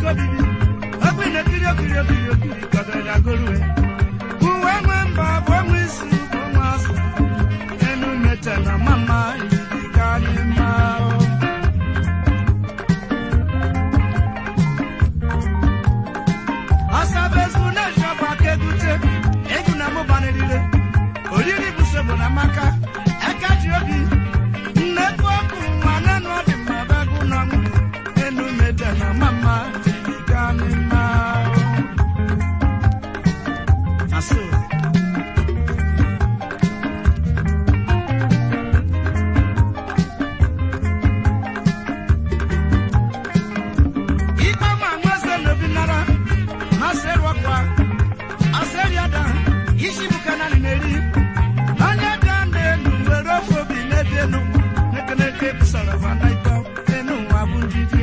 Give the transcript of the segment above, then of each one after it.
obibi egbe na-ekiri okiri okiri okiri kọdara agorue uwe nwe mba bụ onwe isi bụ onwe azụ enu mete na mama ijiji ka anyị maa o. ọsabezu na-eji ọgba aka egute egwu na mụbanirire oriri bụ sobo na maka aka ji obi nnekwu ọkụ nwa nanụ ọdị mma bagụ na nwụ enu mete na mama ijiji ka anyị maa o. Asụ. ikpe ma nweze n'obi nara masịrị ọkwa asịrị ada isi bụ kanani na-eri onye ga na-elu were ofe obi na-ebi elu nekeneke busara vana ịtọ enu nwa bụ njidi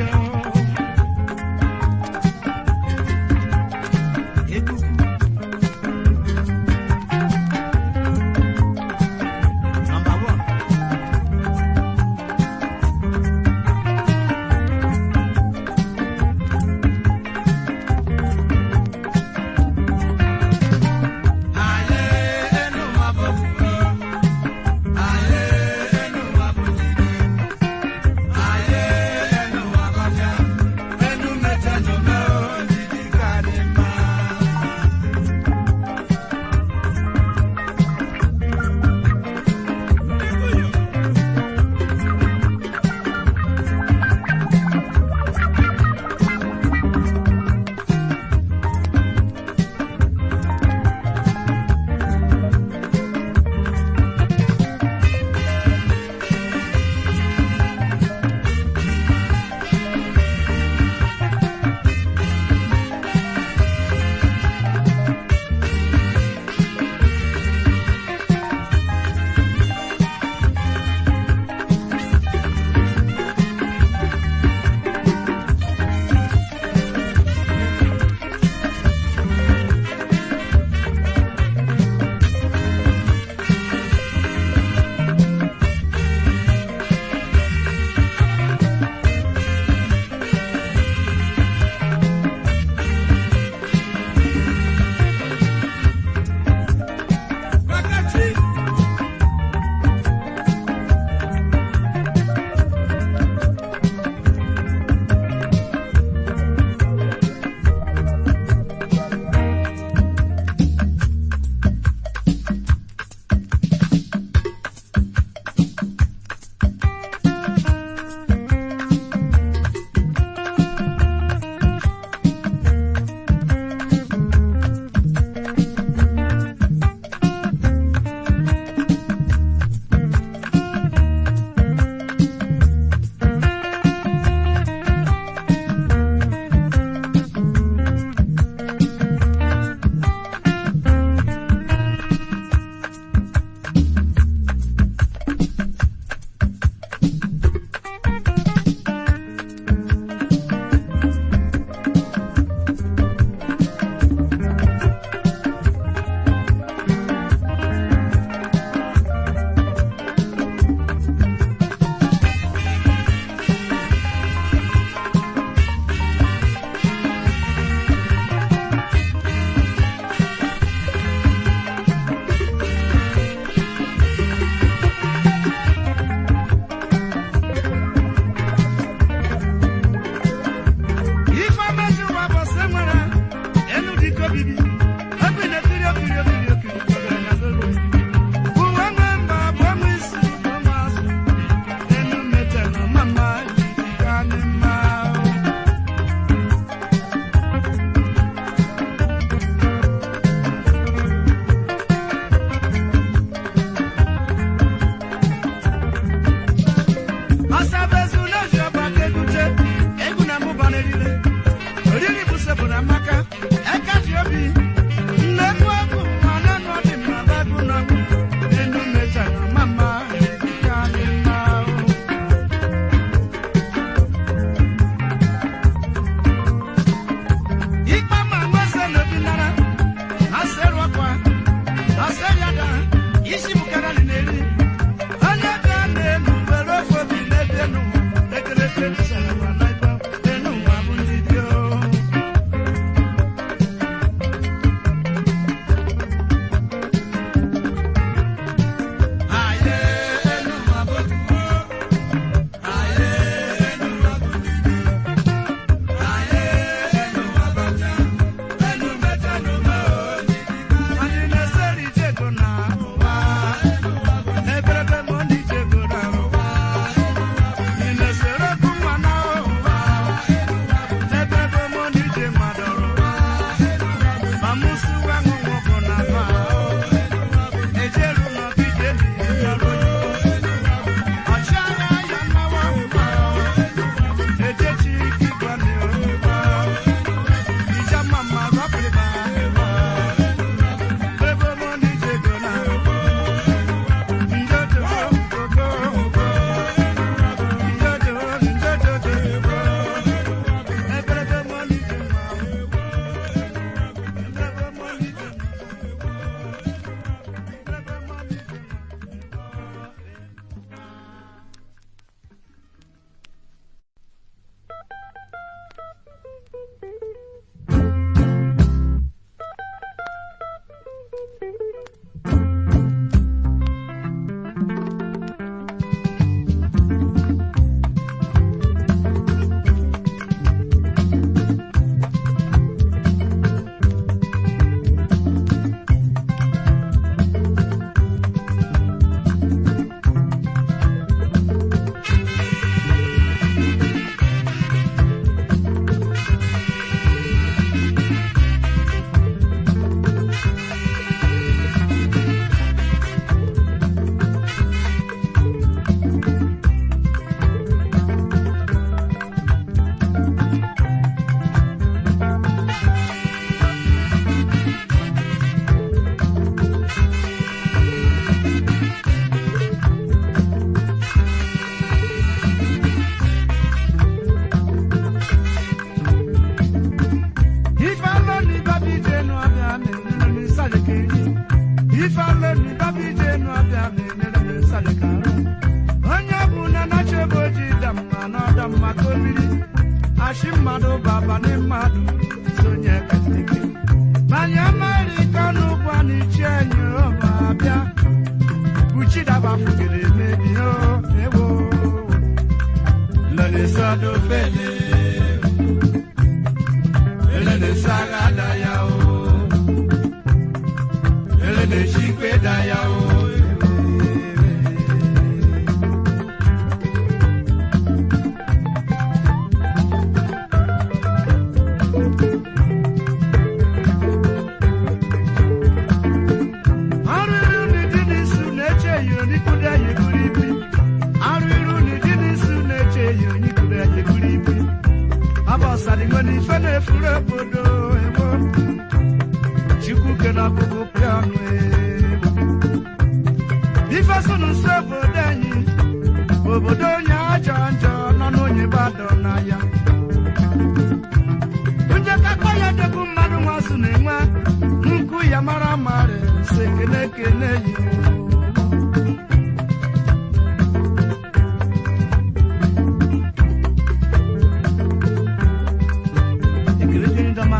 ekuku Number one. Aye, enu nwa bụ ofufe. Aye, enu nwa bụ njidi. Aye, enu nwa bụ ọbịa. Enu mete n'ome o, njidi ka dị mma. Wákàtí. Ife amaghị ụwa bụ sị nwere enu dịka obibi ebe ị na-ekiri okiri okiri okiri kọgara na golu uwe nwe mba bụ ọnwa isi bụ ọnwa azụ enu mete na mama jiji ka anyị mma Asabezu na-eji ọba aka egute egwu na mụba n'eriri oriri bụ sebụ na maka eka ji obi nnekwu ọkụ ma nanụ ọdị mma bagụ na enu mecha na mama ka dị mma ikpe ma nweze n'obi nara asịrị ọkwa asịrị ada isi bụkara na-eri onye ga na-elu were ofe obi na-ebi enu ekereke bisara ma na ịkpa enu nwa bụ ndị dị o mma ka obiri achị mmadụ baba na mmadụ sonye katike manya amerịka n'ụgwọ na ichi enyi ọma bịa buchidaba fugere emebi o ewo lọlịsọdụ fele elelesagha da ya o elelechikwe da ya o arụrụ n'ụdị n'isu na-eche ya onikwudo ya eburu ibu arụrụ n'ụdị n'isu na-eche ya onikwudo ya eburu ibu abọsadịnwe na ife na-efuru obodo ewo chukwu ke na ọkụkụ pịa ọnụ ewo ife so n'ụsọ obodo anyị obodo onye ajọ njọ nọ n'onye gbadọ na ya onye kakpa ya degbu mmadụ nwazụ na-enwe nkụ ya mara mara si ekene ekene yi ekele dịrị ndọma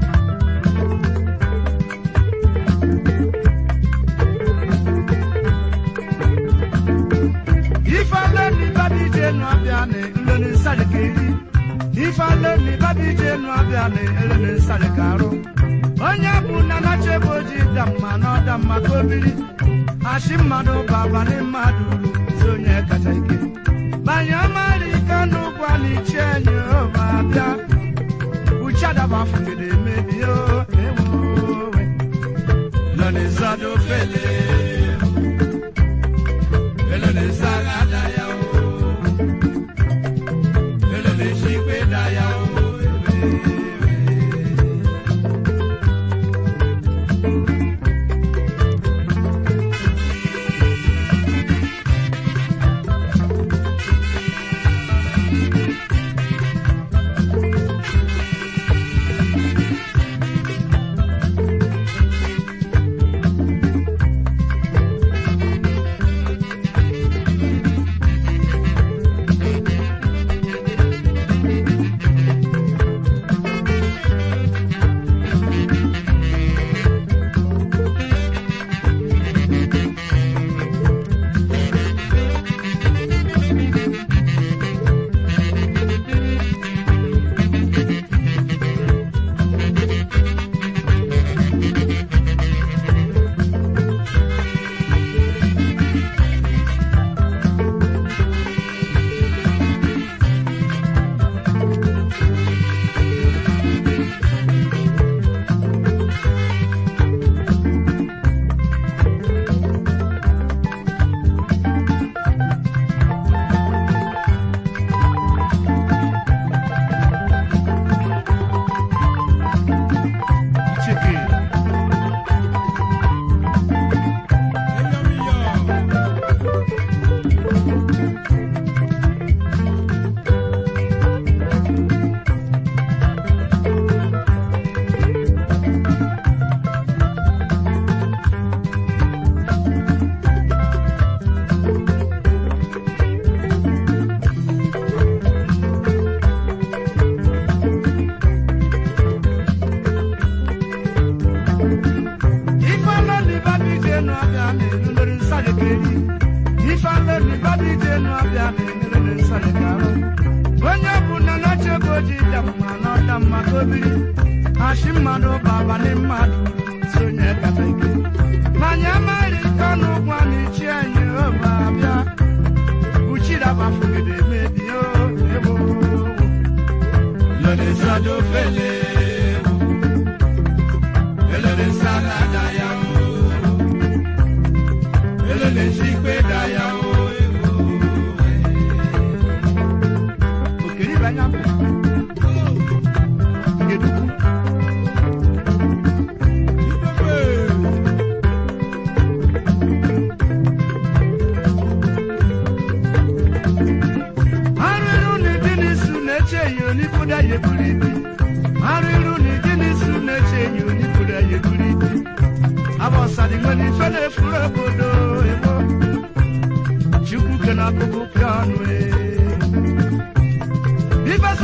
ife ale ni babi je nu abịa na nlele nsari ka eri ife ale ni babi je nu abịa na elele nsari ka arụ onye bụ na nachebe oji da mma na ọda mma ka obiri achị mmadụ baba na mmadụ si onye kacha ike banye mara ike n'ụgwọ na ichi enyi ma bịa uchadaba fugide emebi o ewowe nọ n'ịzọdụ fele elele saga da ya o elele chikwe da ya o Chike. ifeanọ ni babi je nu abịa na elulere nsari ka eri ifeanọ ni babi je nu abịa na elulere nsari ka arụ onye bụ na nachebe oji da mma na ọda mma ka obiri achị mmadụ baba na mmadụ si onye kata ike manya amara ike ọnụ ụgwọ na ichi anyị obe abịa uchidaba fugide mebi o ewo lọdị sado fele elele saga da ya o elele chikwe da ya o okiri banya gedukwu arụrụ na ịdị n'isu na-eche ya onikwuda ya eburu ibu arụrụ na ịdị n'isu na-eche ya onikwuda ya eburu ibu abọsadi nwere ife na-efuru obodo ebo chukwu ke na akụkụ pịa ọnụ e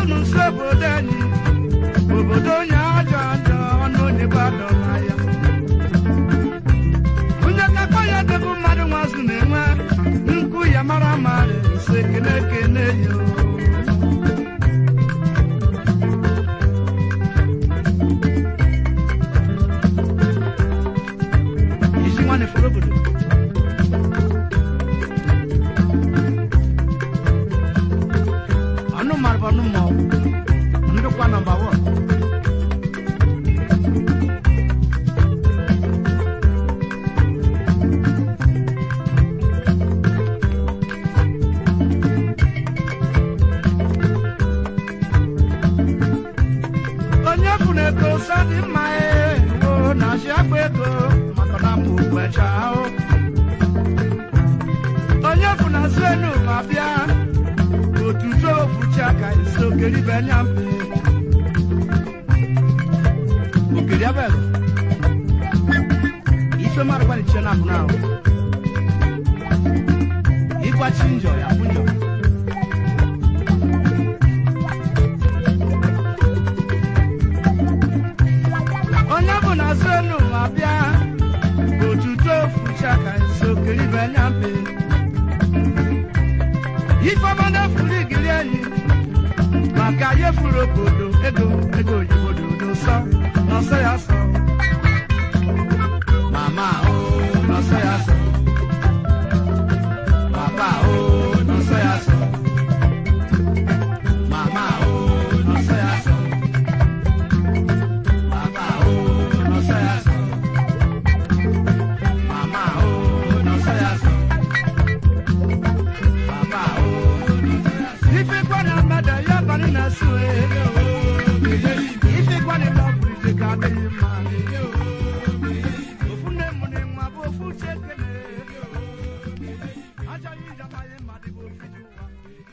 nụ nso obodo anyị obodo onye ajọ njọ ọnụ onye gbadọ na ya onye kakọ ya dịbụ mmadụ nwazụ na-enwe nkwu ya mara mara nso ekene ekene yo isi nwanne fọrọ obodo ọnụ mmadụ bụ ọnụ mmọnwụ ndụkwa nọmba wọn onye fụrụ ego sọ dị mma ee o na-achị akpa ego maka na mụ gbecha ahụ onye fụrụ azụ enu ma bịa otuto ofuchi aka isi okeri benya mpe okeri abịaghị ife mmadụ gbalichie na abụna ahụ ịgbachi njọ ya bụ njọ onye bụ na azụ enu ma bịa otuto ofuchi aka isi okeri benya mpe ifeọma na-efuru igiri enyi maka ya efuru obodo ego ego oyibo dị udo nsọ n'ọsọ ya sọ mama o n'ọsọ ya sọ papa o n'ọsọ ya sọ mama o n'ọsọ ya sọ papa o n'ọsọ ya sọ mama o n'ọsọ ya sọ Papa, oh, ife kwani amada ya bani na sue. Ife kwani lọbụrụ ije ka adịghị mma. Ofu nne mụ na nwa bụ ofu chekene. Achọghị ije amaghị mma dị bụ ofu ji ụwa.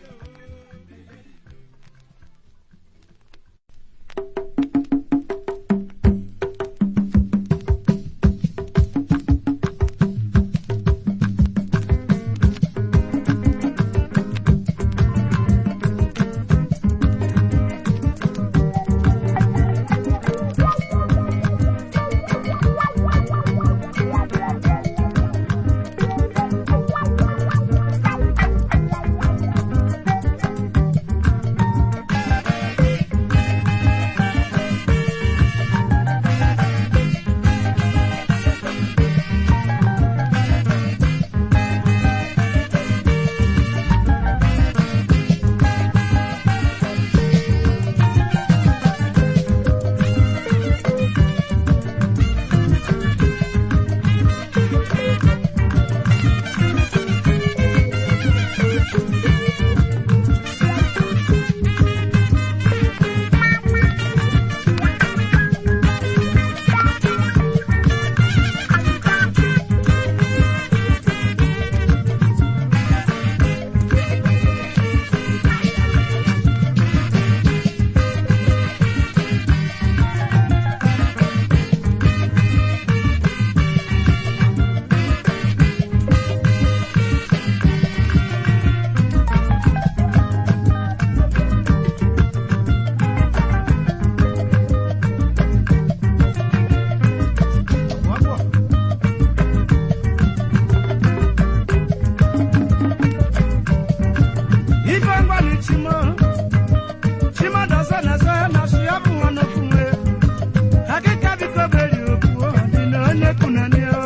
Ife ngwani chimo chimo dọsọ na-eso na su ya bụ nwa n'ofu nwe akịka biko beri okwu ọ dị na onye kunani o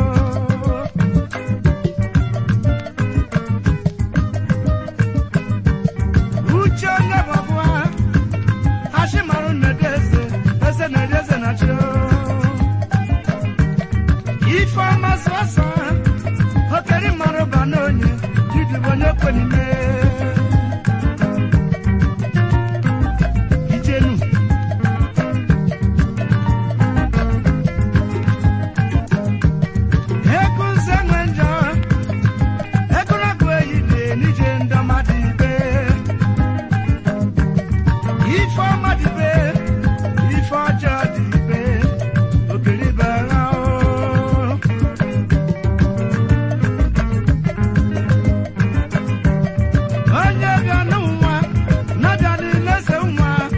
uche onye bụ ọbụa hashi marụ na-ede eze eze na-ede eze na chi o ife ọma sọsọ okeri marụ ba n'onye didibo onye kwenime ijenu ego nze nwe njọ ego na-agụ eyi dị n'ije ndị ọmadị ibe ife ọma dị ibe ife ọjọọ dị ibe okeribe ha o onye bịa n'ụwa na-abịa n'ilese nwa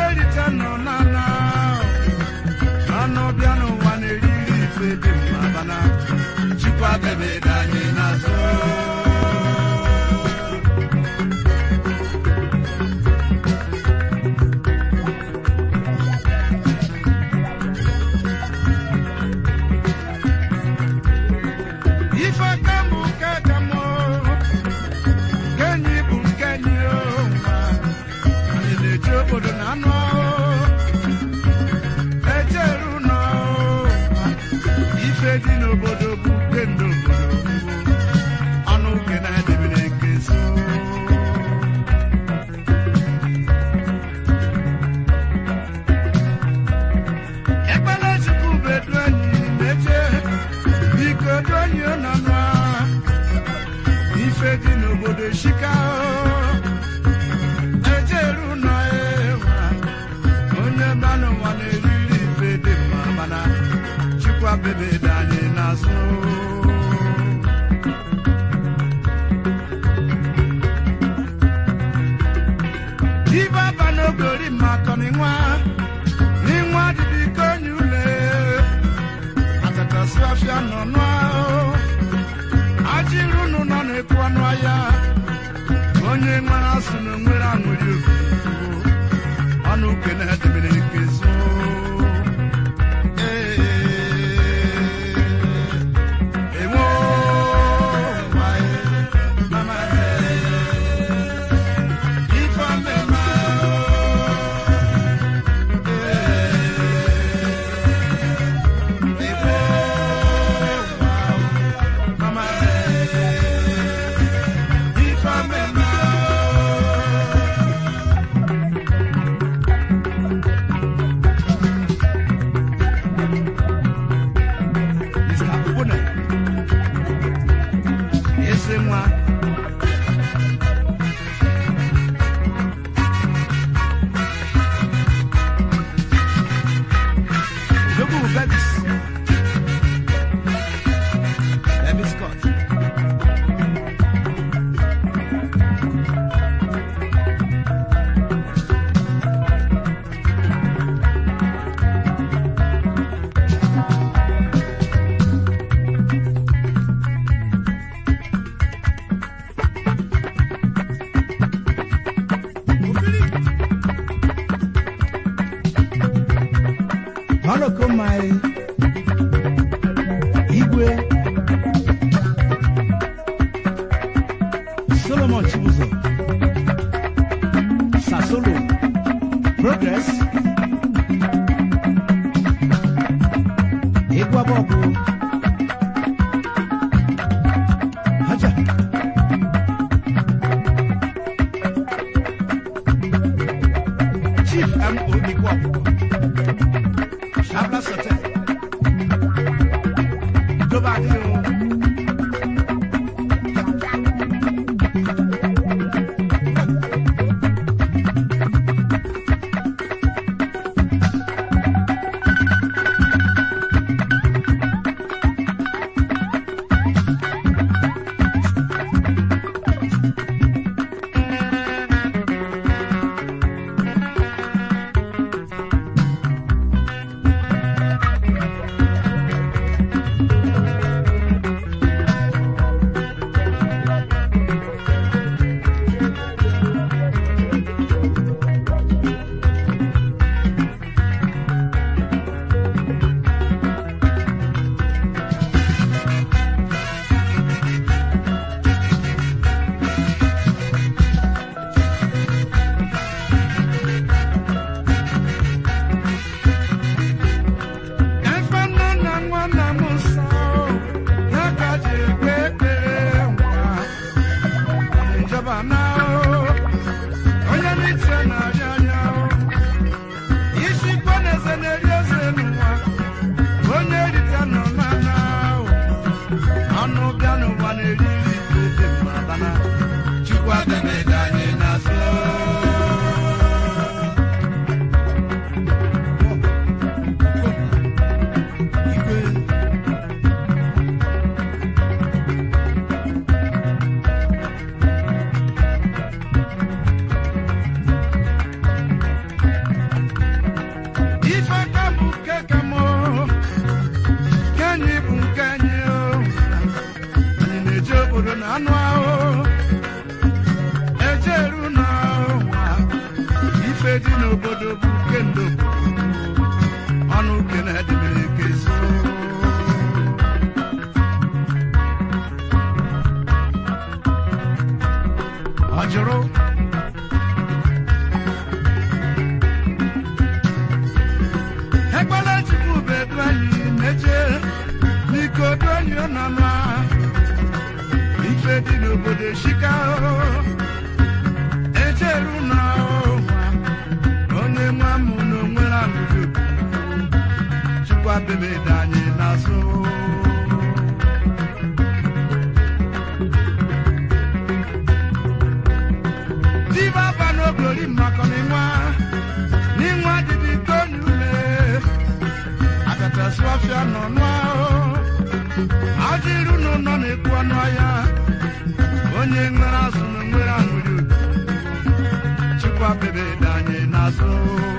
erite nọ n'ana anụ bịa n'ụwa na-eriri ife dị mma bana chukwa bebe dị anyị n'azụ ife ka mbụ nke ka mụ nke enyi bụ nke enyi o nwa anyị na-eji obodo na anụ ahụ ejeru nọ ife dị n'obodo bụ nke ndị obodo ọnụ uke na-edebere nke so ekpere chukwu bedu enyi na-eje biko du enyi nọ nọ ife dị n'obodo shika ejeru nọ ewa onye mmanụ nwa na-eriri ife dị mma mana chukwa bebe dị anyị n'azụ ibe aba n'ogori mmakọ n'ịnwa n'ịnwa dịdị ka onye ule atakasị afịa nọ n'ahụ ajịrụ unu nọ na-ekwu ọnụ ahịa onye nwere asụ na onwere aṅụrị obi ọnụ uke na-edemere nke zo ewo wae, mama ife ọmịma ewo mama ife ọmịma Mr. Ubuna. Ese nwa. Odogwu Belis. Baby Scott. Holokomai Igwe Solomon Chibuzo Sasolo Progress Igwabobu Haja Chief M.O. Igwabobu Shabla Sote. Ìjọba ní o. chukwu bebe dị anyị n'azụ diba ba n'oblori mmakọ n'ịnwa n'ịnwa dịdị tonu ule akatasị ọfịa nọ nụa ajịrụ n'ụlọ na-ekwu ọnụ ahịa onye nwere azụ na nwere aṅụrị chukwu bebe dị anyị n'azụ